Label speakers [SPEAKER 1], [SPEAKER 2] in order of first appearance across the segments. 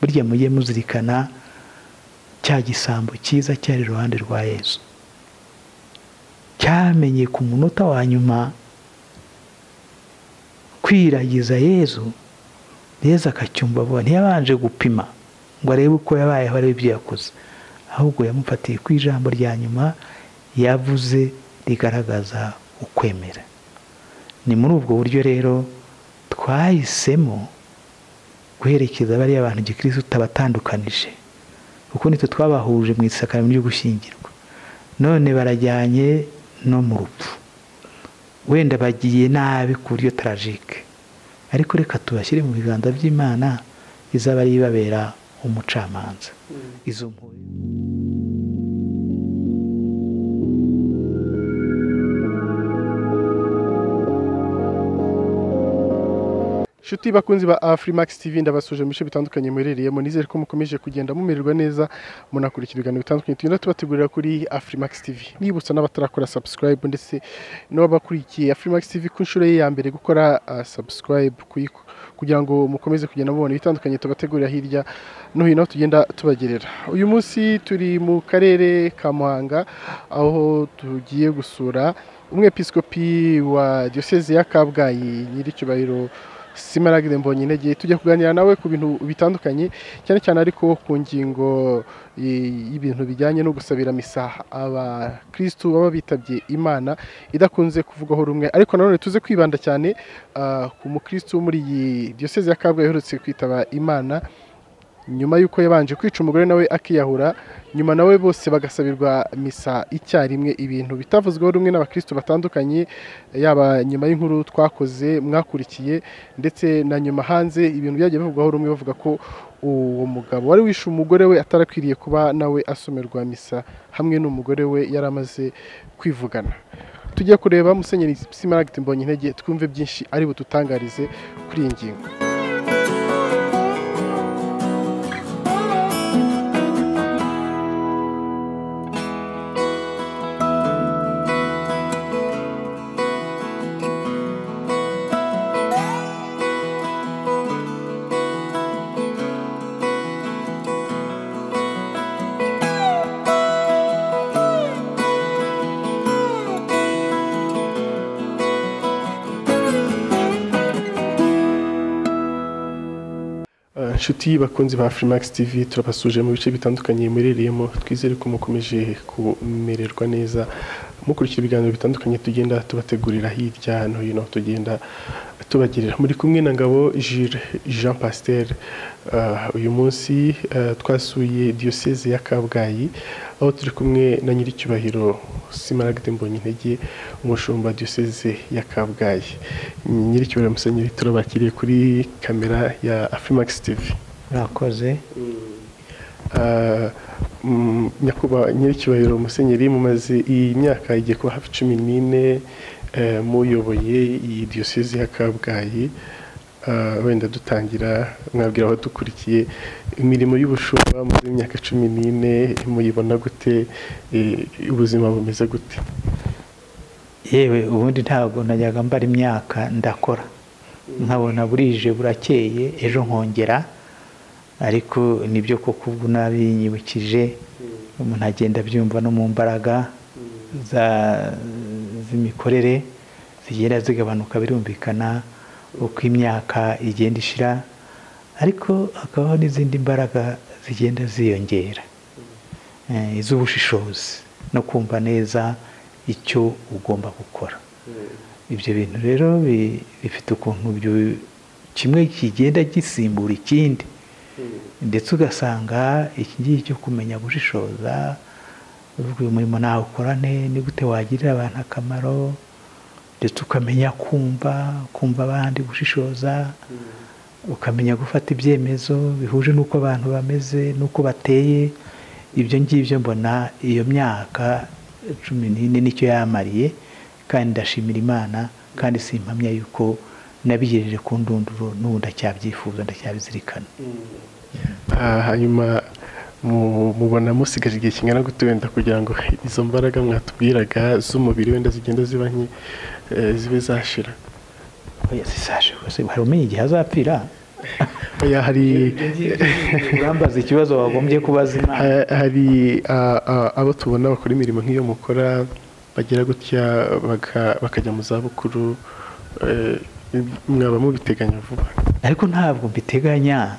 [SPEAKER 1] burya mujye muzirikana cya gisambo cyiza cyari iruhande rwa yesu cyamenye ku munota wa nyuma kwiragiza yezu yezu akacyumva abona ntiyabanje gupima ngo arebe uko yabayeho arebe ibyo yakoze ahubwo yamufatiye ku ijambo rya nyuma yavuze rigaragaza ukwemera ni muri ubwo buryo rero twahisemo guherekeza bariya bantu gikirisi tutabatandukanije kuko nitwe twabahuje mu isakaramo ryo gushyingirwa none barajyanye no mu rupfu wenda bagiye nabi ku buryo tarajike ariko reka tubashyire mu biganza by'imana izaba ari ibabera umucamanza izo
[SPEAKER 2] inshuti bakunzi ba afurimakisi tivi ndabasuje mu bice bitandukanye muherereyemo nizere ko mukomeje kugenda mumererwa neza munakurikira ibiganiro bitandukanye tugenda tubategurira kuri afurimakisi tivi nibutsa n'abatarakora sabusikarayibu ndetse n'abakurikiye afurimakisi tivi ku nshuro ye ya mbere gukora sabusikarayibu kugira ngo mukomeze kugenda mubona ibitandukanye tubategurira hirya no hino tugenda tubagerera uyu munsi turi mu karere ka muhanga aho tugiye gusura umwepisikopi wa diyoseze ya kabgayi nyir'icyubahiro simaragire mbonye intege tujya kuganira nawe ku bintu bitandukanye cyane cyane ariko ku ngingo y'ibintu bijyanye no gusabira misa abakirisitu baba bitabye imana idakunze kuvugwaho rumwe ariko nanone tuze kwibanda cyane ku mukirisitu wo muri iyi diyoseze ya kabgayi iherutse kwitaba imana nyuma y'uko yabanje kwica umugore nawe akiyahura nyuma nawe bose bagasabirwa misa icyarimwe ibintu bitavuzweho rumwe n'abakirisitu batandukanye yaba nyuma y'inkuru twakoze mwakurikiye ndetse na nyuma hanze ibintu byagiye bivugwaho rumwe bavuga ko uwo mugabo wari wishe umugore we atarakwiriye kuba nawe asomerwa misa hamwe n'umugore we yari amaze kwivugana tujye kureba musenyeri simaragiti mbonye intege twumve byinshi ari bututangarize kuri iyi ngingo inshuti bakunzi ba furimakisi tivi turabasuje mu bice bitandukanye murereyemo twizere ko mukomeje kumererwa neza mukurikira ibiganiro bitandukanye tugenda tubategurira hirya no hino tugenda tubagerera muri kumwe na ngabo jire jean pasiteri uyu munsi twasuye diyoseze ya kabgayi aho turi kumwe na nyir'icyubahiro simaragide mbonye intege umushumba diyoseze ya kabgayi nyir'icyubahiro musenyeri turabakiriye kuri kamera ya afurimakisi tivi
[SPEAKER 1] murakoze
[SPEAKER 2] nyakubahwa nyir'icyubahiro musenyeri mumaze iyi myaka igiye kuba hafi cumi n'ine muyoboye iyi diyoseze ya kabgayi wenda dutangira mwabwira aho dukurikiye imirimo y'ubushumba muri imyaka cumi n'ine muyibona gute ubuzima bumeze gute
[SPEAKER 1] yewe ubundi ntabwo najyaga mbara imyaka ndakora nkabona burije burakeye ejo nkongera ariko nibyo koko ubwo nabinyibukije umuntu agenda abyumva no mu mbaraga z'imikorere zigenda zigabanuka birumvikana uko imyaka igenda ishira ariko hakabaho n'izindi mbaraga zigenda ziyongera iz'ubushishozi no kumva neza icyo ugomba gukora ibyo bintu rero bifite ukuntu kimwe kigenda gisimbura ikindi ndetse ugasanga iki ngiki cyo kumenya gushishoza uyu murimo nawe ukorane ni gute wagirira abantu akamaro ndetse ukamenya kumva kumva abandi gushishoza ukamenya gufata ibyemezo bihuje n'uko abantu bameze n'uko bateye ibyo ngibyo mbona iyo myaka cumi n'ine nicyo yamariye kandi ndashimira imana kandi si impamya y'uko nabigejeje ku ndunduro n'ubu ndacyabyifuza ndacyabizirikana
[SPEAKER 2] hanyuma mubona musigaje igihe kingana gute wenda kugira ngo izo mbaraga mwatubwiraga z'umubiri wenda zigenda ziba nke zibe zashira
[SPEAKER 1] hari umenya igihe azapfira
[SPEAKER 2] oya hari
[SPEAKER 1] urambaza ikibazo wagombye kubaza imana
[SPEAKER 2] ha- hari ah, ah, abo tubona bakora imirimo nk'iyo mukora bagira gutya baka- bakajya mu zabukuru eh, mwaba mubiteganya vuba
[SPEAKER 1] ariko ntabwo mbiteganya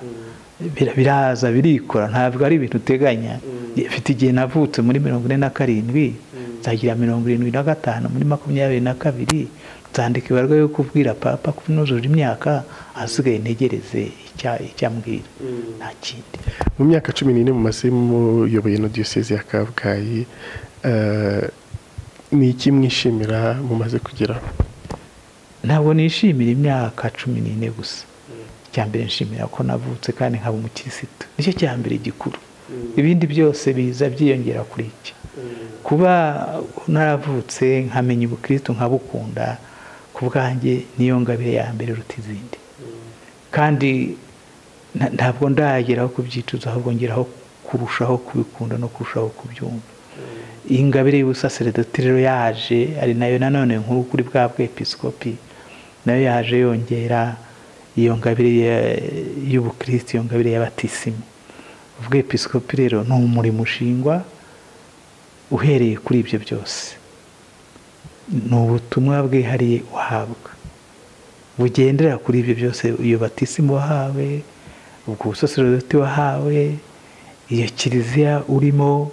[SPEAKER 1] Bira- biraza birikora ntabwo ari ibintu uteganya mfite igihe navutse muri mirongo ine na karindwi nzagira mirongo irindwi na gatanu muri makumyabiri na kabiri nzandika ibarwa yo kubwira papa ko nuzuje imyaka ahasigaye ntegereze icya- icyambwira nta kindi
[SPEAKER 2] mu myaka cumi n'ine mumaze muyoboye na diyoseze ya kabgayi eh, ni iki mwishimira mumaze kugeraho
[SPEAKER 1] ntabwo nishimira imyaka cumi n'ine gusa icya mbere nshimira ko navutse kandi nkaba umukirisitu nicyo cya mbere gikuru ibindi byose biza byiyongera kuri iki kuba naravutse nkamenya ubukirisitu nkabukunda ku bwanjye niyo ngabire ya mbere iruta izindi kandi nta- ntabwo ndageraho kubyicuza ahubwo ngeraho kurushaho kubikunda no kurushaho kubyumva iyi ngabire y'ubusaseredoti rero yaje ari nayo nanone nkuru kuri bwa bwepisikopi nayo yaje yongera iyo ngabire ya- y'ubukristo iyo ngabire y'abatisima ubwepisikopi rero ni umurimo ushingwa uhereye kuri ibyo byose ni ubutumwa bwihariye uhabwa bugendera kuri ibyo byose iyo batisimu wahawe ubwo busaserodoti wahawe iyo kiliziya urimo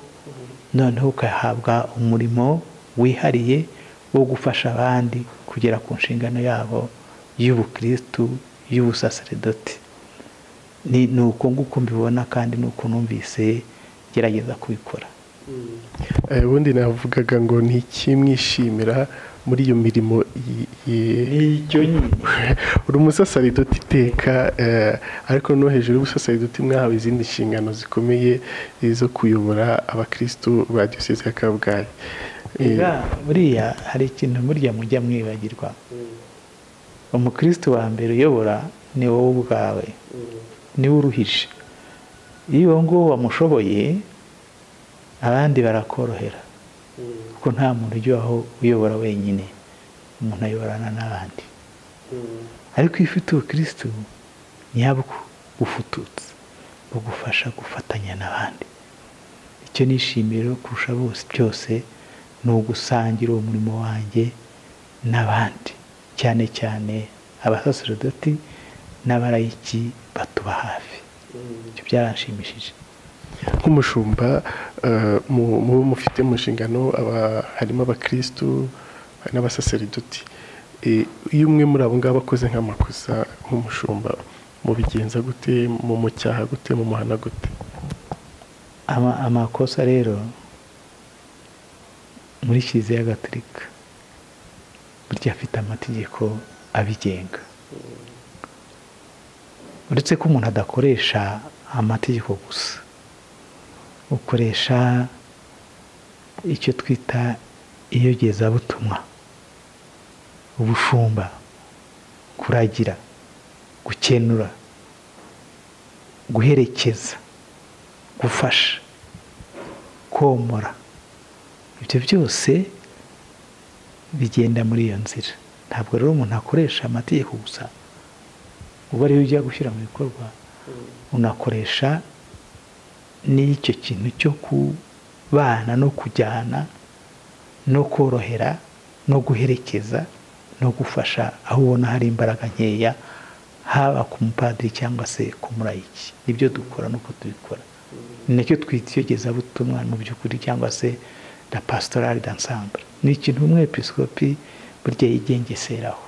[SPEAKER 1] noneho ugahabwa umurimo wihariye wo gufasha abandi kugera ku nshingano yabo y'ubukristu y'ubusaseredoti ni ni uko nguko mbibona kandi ni uko numvise gerageza kubikora
[SPEAKER 2] Eh, ubundi navugaga ngo ni iki mwishimira muri iyo mirimo y- y-
[SPEAKER 1] icyo nyine
[SPEAKER 2] uri umusasaridoti iteka eh, ariko no hejuru y'ubusasaridoti mwahawe izindi nshingano zikomeye eh, zo kuyobora abakristu ba diyoseze ya kabgayi Eh,
[SPEAKER 1] Ega, buriya hari ikintu burya mujya mwibagirwa umukristo wa mbere uyobora ni wowe ubwawe niwe uruhije iyo uwo nguwo wamushoboye abandi barakorohera kuko nta muntu ujyaho uyobora wenyine umuntu ayoborana n'abandi ariko iyo ufite ubukristo nyabwo bufututse bugufasha gufatanya n'abandi icyo nishimira kurusha bose byose ni ugusangira uwo murimo wanjye n'abandi cyane cyane abasaserodoti n'abarayiki batuba hafi ibyo byaranshimishije
[SPEAKER 2] nk'umushumba eh, mu- muba mufite mu nshingano aba- harimo abakristu hari n'abasaseridoti Eh, iyo umwe muri abo ngabo akoze nk'amakosa nk'umushumba mubigenza gute mu mucyaha gute mu muhana gute
[SPEAKER 1] Ama- amakosa rero muri kiliziya gatolika burya afite amategeko abigenga uretse ko umuntu adakoresha amategeko gusa ukoresha icyo twita iyogezabutumwa ubushumba kuragira gukenura guherekeza gufasha komora ibyo byose bigenda muri iyo nzira ntabwo rero umuntu akoresha amategeko gusa uba ariyo ujya gushyira mu bikorwa unakoresha n'icyo kintu cyo kubana no kujyana no korohera no guherekeza no gufasha aho ubona hari imbaraga nkeya haba ku mupadiri cyangwa se ku murayiki nibyo dukora nuko tubikora ni nacyo twita iyogezabutumwa mu by'ukuri cyangwa se la pastorale d'ensemble ni ikintu umwepisikopi burya yigengeseraho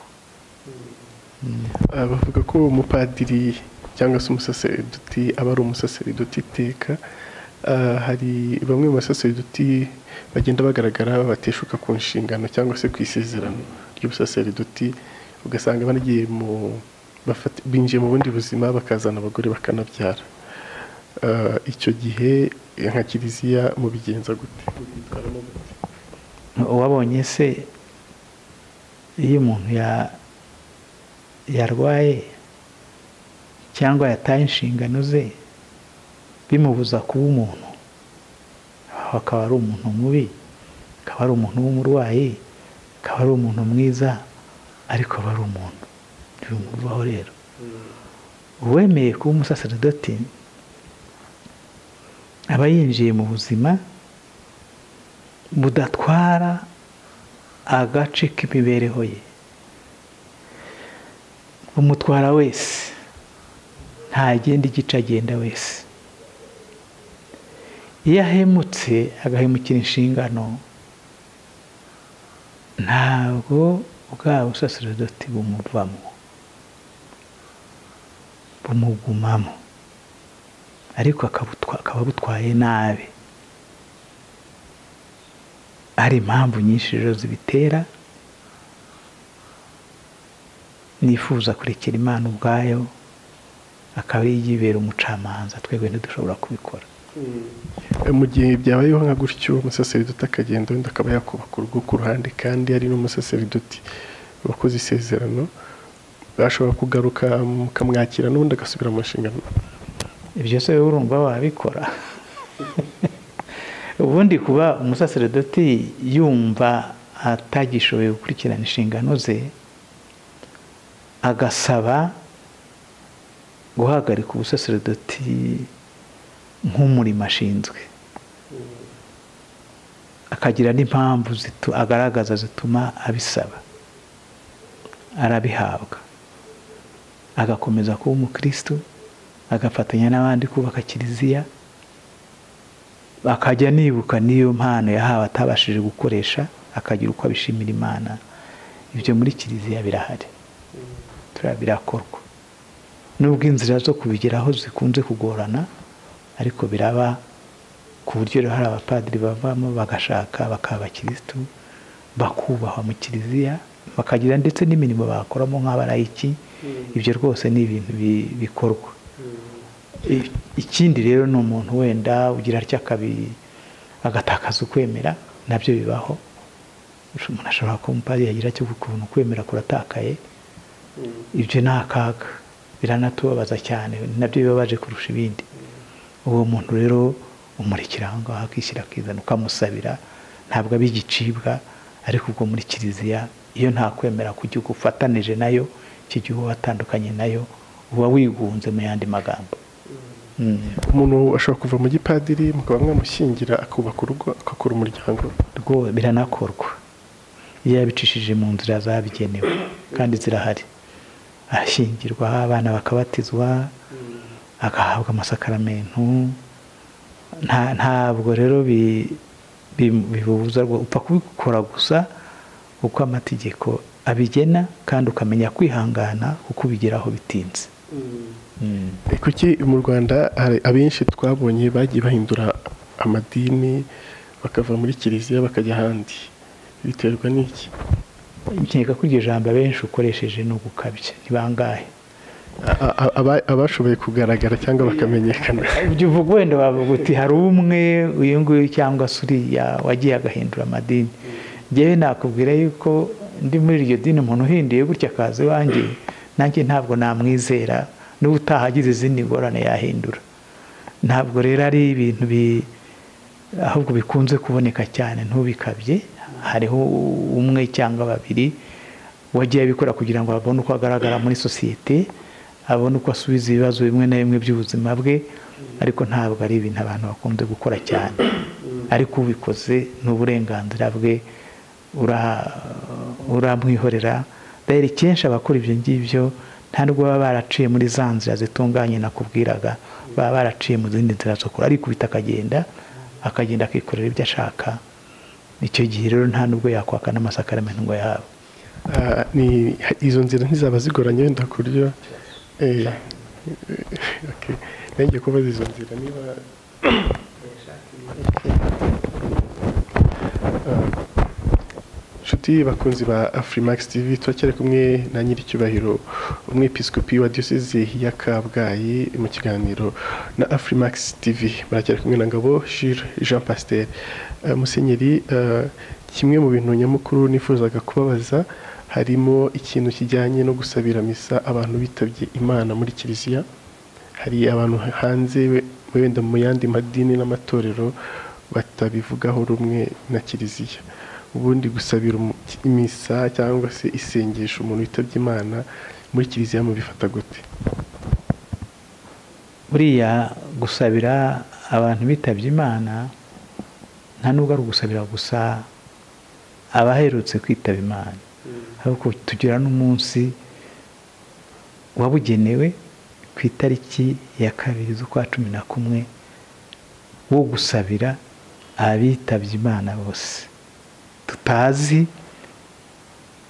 [SPEAKER 2] Ah, bavuga ko umupadiri cyangwa se umusaseridoti aba ari umusaseridoti iteka Ah, hari bamwe mu basaseridoti bagenda bagaragara bateshuka ku nshingano cyangwa se ku isezerano ry'ubusaseridoti ugasanga banagiye mu bafata- binjiye mu bundi buzima bakazana abagore bakanabyara Ah, icyo gihe eh, nka kiliziya mubigenza gute Mubyitwaramo gute?
[SPEAKER 1] wabonye se iyo umuntu ya- yarwaye cyangwa yataye inshingano ze bimubuza kuba umuntu aho akaba ari umuntu mubi akaba ari umuntu w'umurwayi akaba ari umuntu mwiza ariko aba ari umuntu ntibimubaho rero uwemeye kuba umusaseredoti aba yinjiye mu buzima budatwara agace k'imibereho ye umutwara wese ntagenda igice agenda wese iyo ahemutse agahemukira inshingano ntabwo bwa busaseredoti bumuvamo bumugumamo ariko akaba butwaye nabi hari impamvu nyinshi rero zibitera nifuza kurekera imana ubwayo akaba yibera umucamanza twebwe ntidushobora kubikora
[SPEAKER 2] mu gihe byabayeho nka gutyo umusaseridoti akagenda wenda akaba yakubaka urugo ku ruhande kandi ari n'umusaseridoti wakoze isezerano bashobora kugaruka mukamwakira n'ubundi agasubira mu nshingano
[SPEAKER 1] ibyo se urumva wabikora ubundi kuba umusaseridoti yumva atagishoboye gukurikirana inshingano ze agasaba guhagarika ubusaseridoti nk'umurimo ashinzwe akagira n'impamvu agaragaza zituma abisaba arabihabwa agakomeza kuba umukristo agafatanya n'abandi kubaka kiliziya akajya anibuka n'iyo mpano yahawe atabashije gukoresha akagira uko abishimira imana ibyo muri kiliziya birahari birakorwa nubwo inzira zo kubigeraho zikunze kugorana ariko biraba ku buryo rero hari abapadiri bavamo bagashaka bakaba abakirisitu bakubahwa mu kiliziya bakagira ndetse n'imirimo bakoramo nk'abarayiki ibyo rwose ni ibintu bikorwa ikindi rero ni umuntu wenda ugira atya agatakaza ukwemera nabyo bibaho umuntu ashobora kuba umupadiri yagira cyo ukuntu ukwemera kuratakaye ibyo ni akaga biranatubabaza cyane nabyo bibabaje kurusha ibindi uwo muntu rero umurikira aho ngaho akishyira akizana ukamusabira ntabwo aba igicibwa ariko ubwo muri kiliziya iyo nta kwemera ku gihugu ufatanije nayo iki gihugu watandukanye nayo uba wigunze mu yandi magambo
[SPEAKER 2] umuntu ashobora kuva mu gipadiri mukaba mwamushyingira akubaka urugo agakora umuryango
[SPEAKER 1] biranakorwa iyo yabicishije mu nzira zabigenewe kandi zirahari arashyingirwa abana bakabatizwa agahabwa amasakaramentu ntabwo rero bibubuza upfa kubikora gusa uko amategeko abigena kandi ukamenya kwihangana kuko ubigeraho bitinze
[SPEAKER 2] kuki mu rwanda abenshi twabonye bagiye bahindura amadini bakava muri kiliziya bakajya ahandi biterwa n'iki
[SPEAKER 1] nkeka ko iryo jambo abenshi ukoresheje ni ugukabya ni bangahe
[SPEAKER 2] abashoboye kugaragara cyangwa bakamenyekana
[SPEAKER 1] ibyo uvuga wenda wavuga uti hari umwe uyu nguyu cyangwa se uriya wagiye agahindura amadini ngewe nakubwira yuko ndi muri iryo dini umuntu uhinduye gutya akaza iwanjye nanjye ntabwo namwizera n'ubutaha agize izindi ngorane yahindura ntabwo rero ari ibintu ahubwo bikunze kuboneka cyane ntubikabye hariho umwe cyangwa babiri wagiye abikora kugira ngo abone uko agaragara muri sosiyete abone uko asubiza ibibazo bimwe na bimwe by'ubuzima bwe ariko ntabwo ari ibintu abantu bakunze gukora cyane ariko ubikoze ni uburenganzira bwe uramwihorera rero kenshi abakora ibyo ngibyo ntabwo baba baraciye muri za nzira zitunganye nakubwiraga baba baraciye mu zindi nzira zo kure arikubita akagenda akagenda akikorera ibyo ashaka icyo gihe rero nta nubwo yakwaka n'amasakaramentu ngo yahabwe
[SPEAKER 2] izo nzira ntizaba zigoranye wenda ku buryo nenge kubaza izo nzira niba inshuti bakunzi ba afurimax tv turacyari kumwe na nyir'icyubahiro umwepisikopi wa diyoseze ya kabgayi mu kiganiro na afurimax tv baracyari kumwe na ngabo Jules jean pasiteri musenyeri kimwe mu bintu nyamukuru nifuzaga kubabaza harimo ikintu kijyanye no gusabira misa abantu bitabye imana muri kiliziya hari abantu hanze wenda mu yandi madini n'amatorero batabivugaho rumwe na kiliziya ubundi gusabira imisa cyangwa se isengesho umuntu witabye imana muri kiliziya mubifata gute
[SPEAKER 1] buriya gusabira abantu bitabye imana nta nubwo ari ugusabira gusa abaherutse kwitaba imana ahubwo tugira n'umunsi wabugenewe ku itariki ya kabiri z'ukwa cumi na kumwe wo gusabira abitabye imana bose tutazi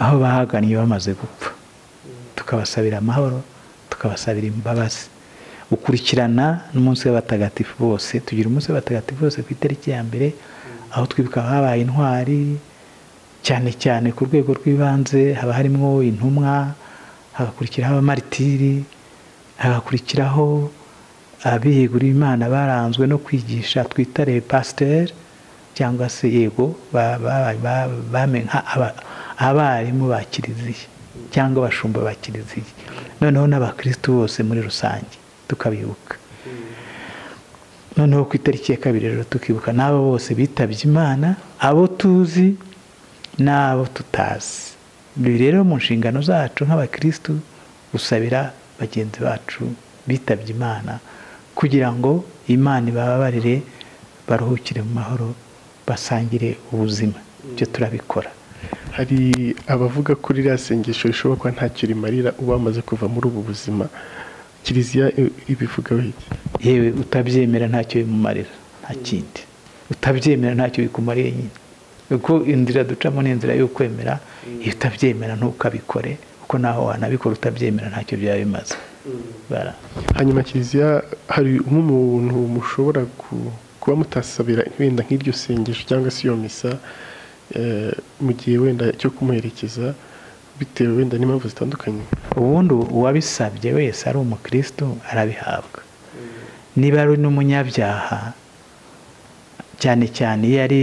[SPEAKER 1] aho bahagannye bamaze gupfa tukabasabira amahoro tukabasabira imbabazi ukurikirana n'umunsi w'abatagatifu bose tugira umunsi w'abatagatifu bose ku itariki ya mbere aho twibuka habaye intwari cyane cyane ku rwego rw'ibanze haba harimo intumwa hagakurikiraho abamaritiri hagakurikiraho abiyeguriye imana baranzwe no kwigisha twitare pasiteri cyangwa se yego abarimu ba kiliziya cyangwa abashumba ba kiliziya noneho n'abakirisitu bose muri rusange tukabibuka noneho ku itariki ya kabiri rero tukibuka n'abo bose bitabye imana abo tuzi n'abo tutazi ibi rero mu nshingano zacu nk'abakirisitu gusabira bagenzi bacu bitabye imana kugira ngo imana ibababarire baruhukire mu mahoro basangire ubuzima ibyo turabikora
[SPEAKER 2] hari abavuga ko ririya sengesho rishoboka ntacyo rimarira uba wamaze kuva muri ubu buzima kiliziya ibivugaho iki
[SPEAKER 1] yewe utabyemera ntacyo bimumarira nta kindi utabyemera ntacyo bikumariye nyine kuko inzira ducamo ni inzira yo kwemera iyo utabyemera ntukabikore kuko naho wanabikora utabyemera ntacyo byaba bimaze
[SPEAKER 2] hanyuma kiliziya hari umuntu mushobora kuba mutasabira wenda nk'iryo sengesho cyangwa se iyo misa mu gihe wenda cyo kumuherekeza bitewe wenda n'impamvu zitandukanye
[SPEAKER 1] ubundi uwabisabye wese ari umukirisitu arabihabwa niba ari n'umunyabyaha cyane cyane iyo ari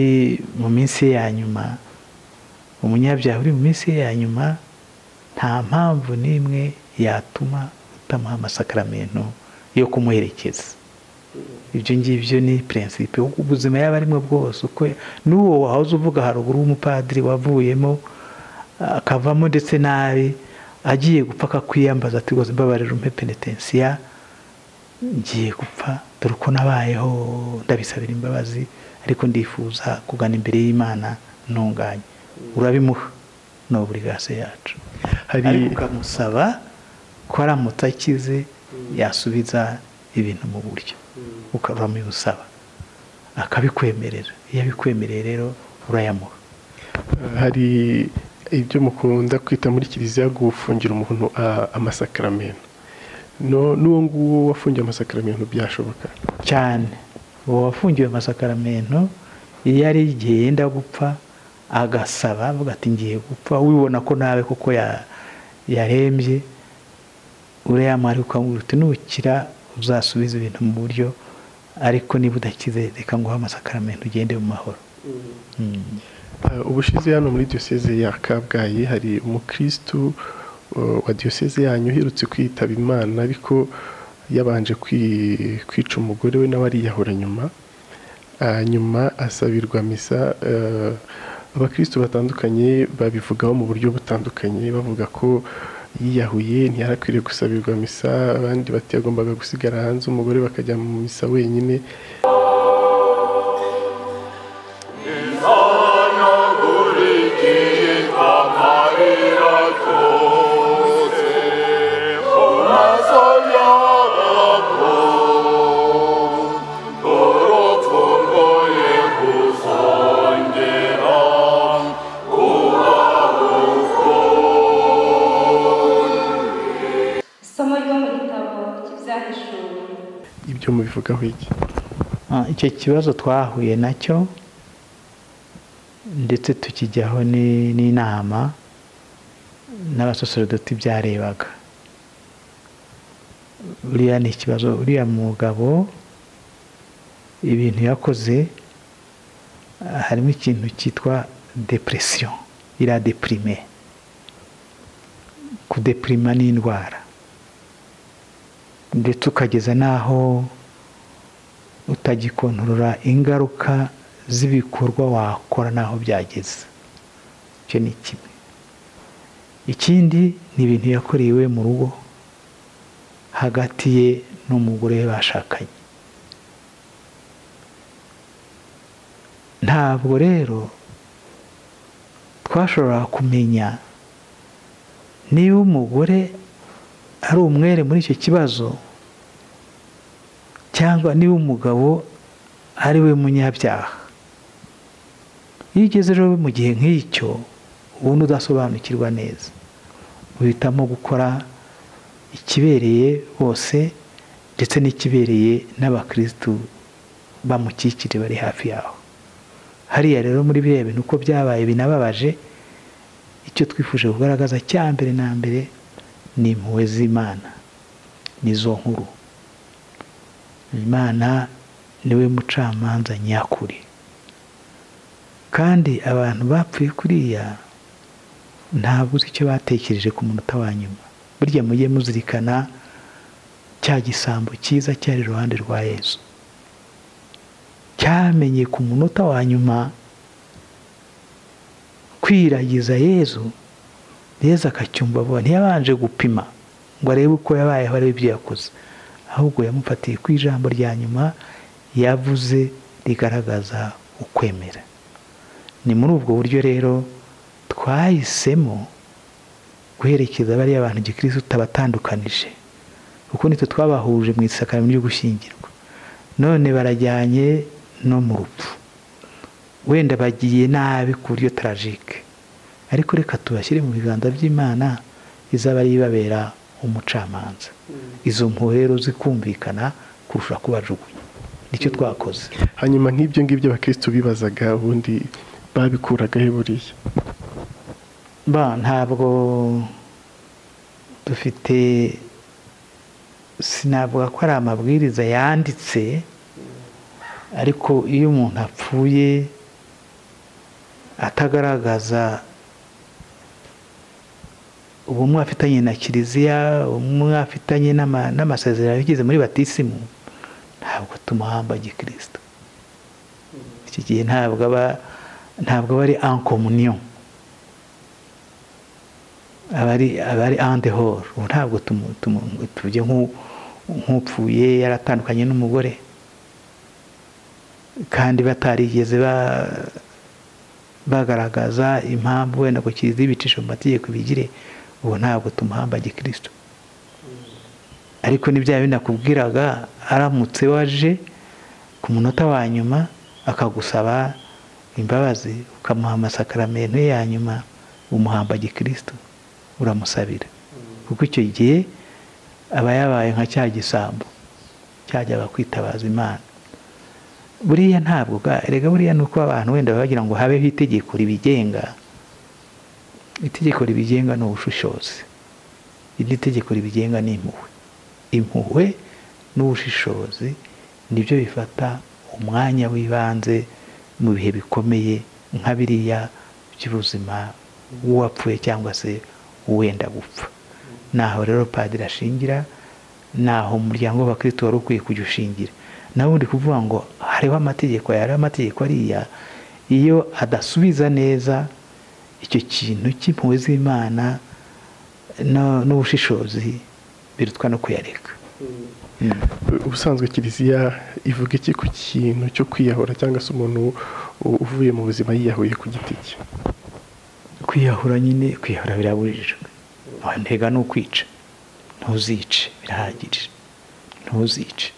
[SPEAKER 1] mu minsi ye ya nyuma umunyabyaha uri mu minsi ye ya nyuma nta mpamvu n'imwe yatuma utamuha amasakaramentu yo kumuherekeza ibyo ngibyo ni prinsipe ubuzima yaba arimo bwose uko n'uwo wahoze uvuga haruguru w'umupadiri wavuyemo akavamo ndetse nabi agiye gupfa akakwiyambaza ati rwose mbabarira umpe penetensiya ngiye gupfa dore uko nabayeho ndabisabira imbabazi ariko ndifuza kugana imbere y'imana ntunganye urabimuha ni uburigase yacu ariko ukamusaba ko aramutse akize yasubiza ibintu mu buryo ukaba musaba akabikwemerera iyo abikwemereye rero urayamuha
[SPEAKER 2] hari ibyo mukunda kwita muri kiliziya gufungira umuntu amasakaramentu n'uwo nguwo wafungiye amasakaramentu byashoboka
[SPEAKER 1] cyane uwo wafungiwe amasakaramentu iyo ari igihe yenda gupfa agasaba avuga ati ngiye gupfa wibona ko nawe kuko yarembye urayamuha ukamubwira uti nukira uzasubiza ibintu mu buryo ariko niba udakize reka nguhe amasakaramentu ugende mu mahoro
[SPEAKER 2] ubushize hano muri diyoseze ya kabgayi hari umukirisitu wa diyoseze yanyu uherutse kwitaba imana ariko yabanje kwica umugore we nawe ariyahura nyuma nyuma asabirwa misa abakirisitu batandukanye babivugaho mu buryo butandukanye bavuga ko yiyahuye ntiyarakwiriye gusabirwa misa abandi bati yagombaga gusigara hanze umugore bakajya mu misa wenyine ibyo mubivugaho iki
[SPEAKER 1] icyo kibazo twahuye nacyo ndetse tukijyaho n'inama n'abasosorodoti byarebaga buriya ni ikibazo uriya mugabo ibintu yakoze harimo ikintu cyitwa depresiyo iradepirime kudepirima ni indwara ndetse ukageza n'aho utagikontorora ingaruka z'ibikorwa wakora n'aho byageze icyo ni kimwe ikindi ni ibintu yakorewe mu rugo hagati ye n'umugore we bashakanye ntabwo rero twashobora kumenya niba umugore ari umwere muri icyo kibazo cyangwa niba umugabo ari we munyabyaha iyo ugeze rero mu gihe nk'icyo ubundi udasobanukirwa neza uhitamo gukora ikibereye bose ndetse n'ikibereye n'abakirisitu bamukikije bari hafi yaho hariya rero muri biriya bintu uko byabaye binababaje icyo twifuje kugaragaza cya mbere na mbere ni impuhwe z'imana nizo nkuru imana niwe mucamanza nyakuri kandi abantu bapfuye kuriya ntabwo uzi icyo batekereje ku munota wa nyuma burya mujye muzirikana cya gisambo cyiza cyari iruhande rwa yezu cyamenye ku munota wa nyuma kwiragiza yezu yezu akacyumva abona ntiyabanje gupima ngo arebe uko yabayeho arebe ibyo yakoze ahubwo yamufatiye ku ijambo rya nyuma yavuze rigaragaza ukwemera ni muri ubwo buryo rero twahisemo guherekeza bariya bantu gikirisi utabatandukanije kuko nitwe twabahuje mu isakaramo ryo gushyingirwa none barajyanye no mu rupfu wenda bagiye nabi ku buryo tarajike ariko reka tubashyire mu biganza by'imana izaba ari ibabera umucamanza izo mpuhwe rero zikumvikana kurusha kubajugunya nicyo twakoze
[SPEAKER 2] hanyuma nk'ibyo ngibyo abakirisitu bibazaga ubundi babikuragaho buriya
[SPEAKER 1] ba ntabwo dufite sinavuga ko ari amabwiriza yanditse ariko iyo umuntu apfuye atagaragaza ubumwe afitanye na kiliziya ubumwe afitanye n'amasezerano yigeze muri batisimu ntabwo tumuhamba gikristo iki gihe ntabwo aba ntabwo aba ari ankomuniyo aba ari andehoro ubu ntabwo tujya nk'upfuye yaratandukanye n'umugore kandi batarigeze bagaragaza impamvu wenda ngo kiliziya ibicisha mu mategeko bigire ubu ntabwo tumuhamba gikristo ariko ni bya bindi akubwiraga aramutse waje ku munota wa nyuma akagusaba imbabazi ukamuha amasakaramentu ya nyuma umuhamba gikristo uramusabira kuko icyo gihe aba yabaye nka cya gisambo cyajyaga kwitabaza imana buriya ntabwo erega buriya ni uko abantu wenda bagira ngo habeho itegeko ribigenga itegeko ribigenga ni ubushishozi irindi tegeko ribigenga ni impuhwe impuhwe n'ubushishozi nibyo bifata umwanya w'ibanze mu bihe bikomeye nka biriya by'ubuzima w'uwapfuye cyangwa se uwenda gupfa naho rero padiri ashingira naho umuryango w'abakirisitu wari ukwiye kujya ushingira nawe undi kuvuga ngo hariho amategeko aya hariho amategeko ariya iyo adasubiza neza icyo kintu cy'impuhwe z'imana n'ubushishozi birutwa no kuyareka
[SPEAKER 2] ubusanzwe kiliziya ivuga iki ku kintu cyo kwiyahura cyangwa se umuntu uvuye mu buzima yiyahuye ku giti cye
[SPEAKER 1] kwiyahura nyine kwiyahura birabujijwe ntega ni ukwica ntuzice birahagije ntuzice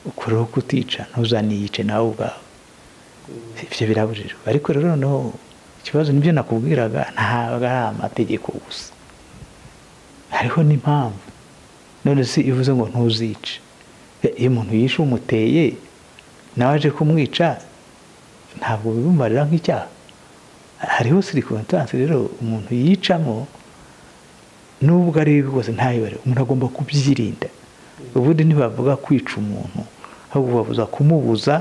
[SPEAKER 1] ukureho kutica ntuzaniyice nawe ubwawe ibyo birabujijwe ariko rero noneho ikibazo nibyo nakubwiraga ntabwo ari amategeko gusa hariho n'impamvu none si ivuze ngo ntuzice iyo umuntu yishe umuteye nawe aje kumwica ntabwo bibumarira nk'icyaha hariho sirikwantansi rero umuntu yicamo nubwo ari bibi bwose ntayibare umuntu agomba kubyirinda ubundi ntibavuga kwica umuntu ahubwo babuza kumubuza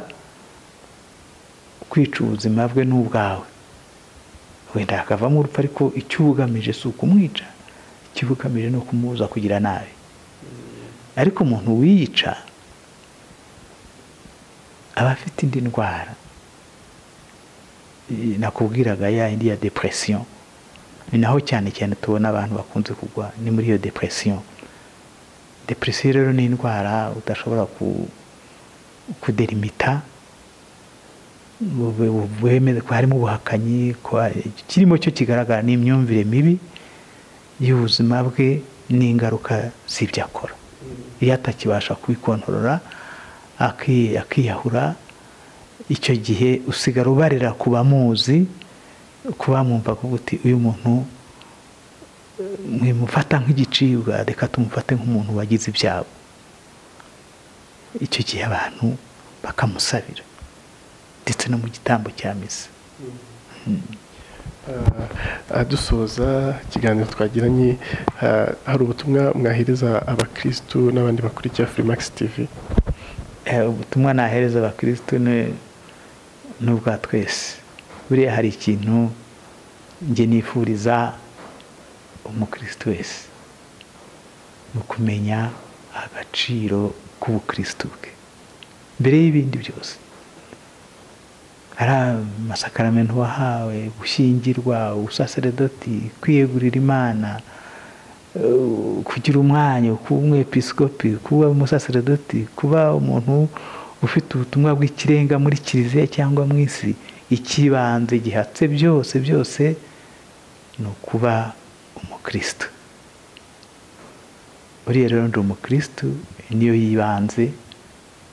[SPEAKER 1] kwica ubuzima bwe n'ubwawe wenda hakavamo urupfu ariko icyo ubugamije si ukumwica icyo ubugamije ni ukumubuza kugira nabi ariko umuntu wiyica aba afite indi ndwara nakubwiraga ya indi ya depression ni naho cyane cyane tubona abantu bakunze kugwa ni muri iyo depression depresiyo rero ni indwara udashobora kuderimita ko harimo ubuhakanyi kirimo cyo kigaragara ni imyumvire mibi y'ubuzima bwe n'ingaruka z'ibyo akora iyo atakibasha kwikontorora akiyahura icyo gihe usigara ubarira ku bamuzi ku bamwumvaga uti uyu muntu mwimufata nk'igicibwa reka tumufate nk'umuntu wagize ibyabo icyo gihe abantu bakamusabira ndetse no mu gitambo cya misa
[SPEAKER 2] dusoza ikiganiro twagiranye hari ubutumwa mwahereza abakirisitu n'abandi bakurikiye furimax tv
[SPEAKER 1] ubutumwa nahereza abakirisitu ni ubwa twese buriya hari ikintu njye nifuriza umukirisitu wese ni ukumenya agaciro k'ubukirisitu bwe mbere y'ibindi byose ari amasakaramentu wahawe gushyingirwa ubusaseredoti kwiyegurira imana kugira umwanya kuba umwepisikopi kuba umusaseredoti kuba umuntu ufite ubutumwa bw'ikirenga muri kiliziya cyangwa mu isi ikibanze gihatse byose byose ni ukuba umukirisitu buriya rero ndi umukirisitu niyo yibanze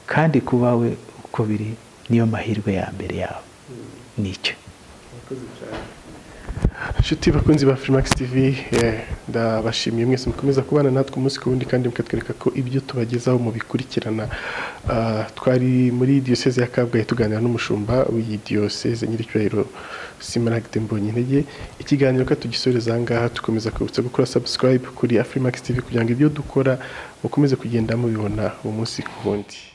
[SPEAKER 1] kandi kuba we uko biri niyo mahirwe ya mbere yawe nicyo
[SPEAKER 2] inshuti bakunzi ba furimax tv ndabashimiye mwese mukomeza kubana natwe umunsi ku wundi kandi mukatwereka ko ibyo tubagezaho mubikurikirana twari muri diyoseze ya kabgayi tuganira n'umushumba w'iyi diyoseze nyiricyubahiro simaragde mbonye intege ikiganiro ko tugisoreza aha ngaha dukomeza kwibutsa gukora subscribe kuri furimax tv kugira ngo ibyo dukora mukomeze kugenda mubibona uwo munsi ku wundi